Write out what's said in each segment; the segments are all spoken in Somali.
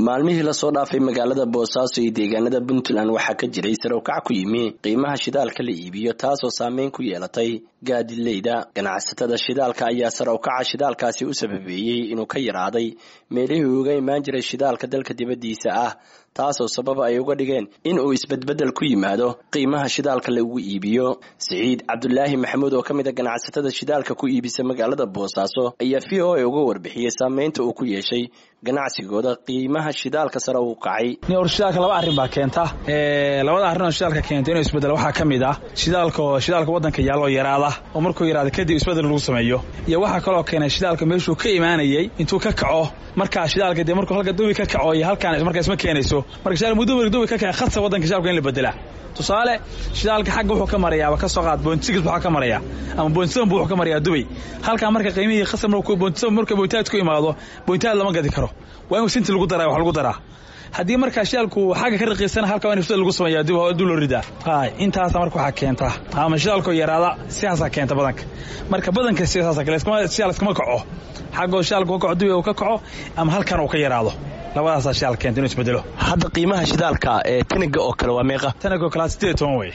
maalmihii lasoo dhaafay magaalada boosaaso iyo deegaanada puntland waxaa ka jiray sarow-kac ku yimi qiimaha shidaalka la iibiyo taasoo saameyn ku yeelatay gaadileyda ganacsatada shidaalka ayaa sarow-kaca shidaalkaasi u sababeeyey inuu ka yaraaday meelihii uga imaan jiray shidaalka dalka dibaddiisa ah taasoo sabab ay uga dhigeen in uu isbedbeddel ku yimaado qiimaha shidaalka lagu iibiyo siciid cabdulaahi maxamuud oo ka mid a ganacsatada shidaalka ku iibisa magaalada boosaaso ayaa v o a uga warbixiyey saameynta uu ku yeeshay ganacsigooda qiimaha shidaalka sare uu kacay or shidaalka laba arrin baa keenta labada arrin oo shidaalka keenta inuu isbedel waxaa ka mid ah shidaalka oo shidaalka waddanka yaalla oo yaraada oo markuu yaraada kadib isbedel lagu sameeyo iyo waxaa kaloo keenay shidaalka meeshuu ka imaanayey intuu ka kaco markaa shidaalka dee markuu halka dubi ka kaco iyo halkaan markaa isma keenayso marka shidaal muddo dubi ka kaca khasa waddanka shidaalka in la bedelaa tusaale shidaalka xagga wuxuu ka marayaaba ka soo qaad boontisigis waxaa ka maraya ama boontisaban buu wuxuu ka marayaa dubay halkaa marka qiimihii khasab boontisaban marka boontaad ku imaado boontaad lama gadi karo waa inuu sinti lagu daraa wax lagu daraa haddii markaa shidaalku xagga ka raqiisana halka waa in isbedel lagu sameeyaa dib dib loo ridaa hay intaasa marka waxaa keenta ama shidaalkoo yaraada sidaasaa keenta badanka marka badanka sidaasa kale shidaal iskama kaco xaggoo shidaalka ka kaco dubay uu ka kaco ama halkan uu ka yaraado labadaasaa shidaal keenta inuu isbedelo hadda qiimaha shidaalka ee taniga oo kale waa meeqa taniga oo kale sideed toban wey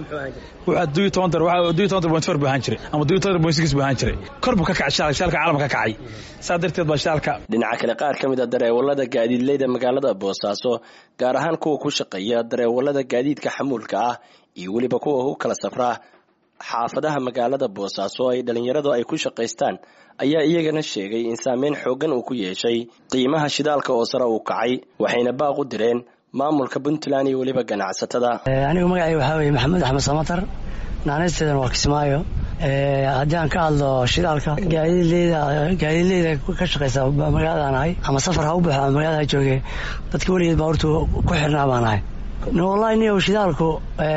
wuxuu duyo toban dar duyo toban dar point four buu ahaan jiray ama duyo toban dar point six buu ahaan jiray kor buu ka kacay shidaalka shidaalka caalamka ka kacay saa darteed baa shidaalka dhinaca kale qaar ka mid a dareewalada gaadiidleyda magaalada boosaaso gaar ahaan kuwa ku shaqeeya dareewalada gaadiidka xamuulka ah iyo weliba kuwa u kala safraa xaafadaha magaalada boosaaso ay dhallinyaradu ay ku shaqaystaan ayaa iyagana sheegay in saameyn xooggan uu ku yeeshay qiimaha shidaalka oo sare uu kacay waxayna baaq u direen maamulka puntland iyo weliba ganacsatada anigu magacay waxaa weye maxamed axmed samatar naanaysteedan waa kismaayo haddii aan ka hadlo shidaalka gaadiidleyda gaadiidleyda ka shaqaysa magaaladaan ahay ama safar ha u baxo ama magaalada ha jooge dadka weligeed baa hortu ku xirnaa baan ahay wallahi niyow shidaalku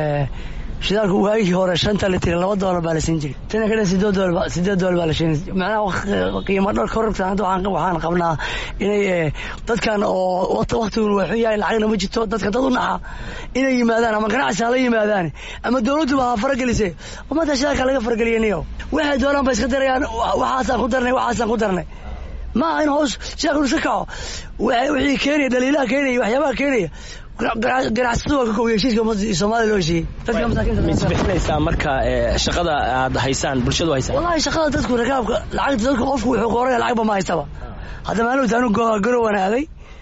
shidaalku waagii hore shanta litir laba doolar baa la siin jiray tana kadhe sideed doolar sideed doolar baa la siin macnaha qiimo dhar kororta hadda waxaan qabnaa inay dadkan oo waktigun waa xun yahay lacagna ma jirto dadka dad u naxa inay yimaadaan ama ganacsi hala yimaadaan ama dowladduba ha faragelise ummadda shidaalka laga farageliya niyo waxay doonaan ba iska darayaan waxaasaan ku darnay waxaasaan ku darnay ma aha in hoos shidaalka iska kaco wixii keenaya dhaliilaha keenaya waxyaabaha keenaya ganacsatadu waa ka koobiya heshiiska soomaliya loo heshiiyey dadka masaakiinta ma isbixinaysaa marka shaqada aad haysaan bulshadu haysaan wallahi shaqada dadku rakaabka lacagta dadku qofku wuxuu qoranaya lacagba ma haystaba hadda maalin anu garowan aaday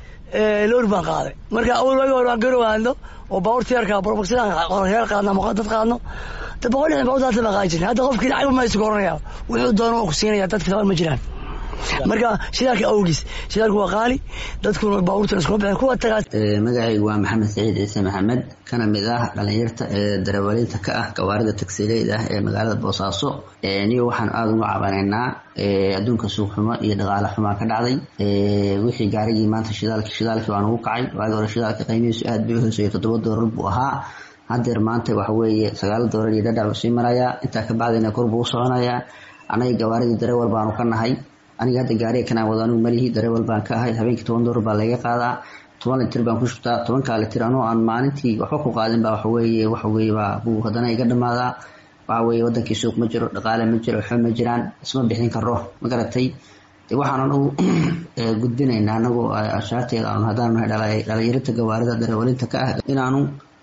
loor baan qaaday marka awal waagi hore waan garow aadno oo baabuurta yarka borboxsidaan heer qaadno ama dad qaadno de boqol lixdan baabuurta hadda baan qaadi jirnay hadda qofkii lacagba ma haysto qoranaya wuxuu doono ku siinaya dadka taban ma jiraan marka shidaalka awgiis shidaalku waa qaali dadkuna baabuurtan iskuma bixin kuwa tagaa magacaygu waa maxamed saciid ciise maxamed kana mid ah dhalinyarta ee darawaliinta ka ah gawaarida tagsileyda ah ee magaalada boosaaso niyo waxaan aada uga cabanaynaa adduunka suuq xumo iyo dhaqaale xumaa ka dhacday wixii gaarigii maanta shidaalki shidaalkii baan ugu kacay waagi hore shidaalka qiimihiisu aad bay uhooseeyay toddoba doolar buu ahaa haddeer maanta waxa weeye sagaal doolar iyo dhadhac buu sii marayaa intaa ka bacdina kor buu u soconayaa annaga gawaaridii darawal baanu ka nahay aniga hadda gaariga kanaan wado anugu malihi dareewal baan ka ahay habeenkii toban doolar baa laga qaadaa toban litir baan ku shubtaa tobankaa litir anoo aan maalintii waxba ku qaadin baa waxaweeye waxaweye baa buu haddana iga dhamaadaa waxaweye wadankii suuq ma jiro dhaqaale ma jiro waxba ma jiraan isma bixin karo ma garatay de waxaan anagu gudbinaynaa anagu ashaarteeda aanu haddaan nahay dhalinyarinta gawaarida dareewalinta ka ah inaanu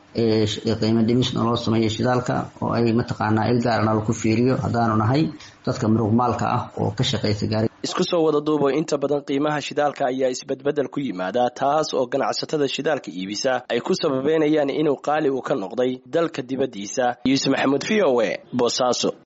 qiimo dhimis naloo sameeyo shidaalka oo ay mataqaanaa il gaara nala ku fiiriyo haddaanu nahay dadka muruqmaalka ah oo ka shaqaysa gaari isku soo wada duubo inta badan qiimaha shidaalka ayaa isbedbeddel ku yimaada taas oo ganacsatada shidaalka iibisa ay ku sababeynayaan inuu qaali uu ka noqday dalka dibaddiisa yuusuf maxamuud v o e boosaaso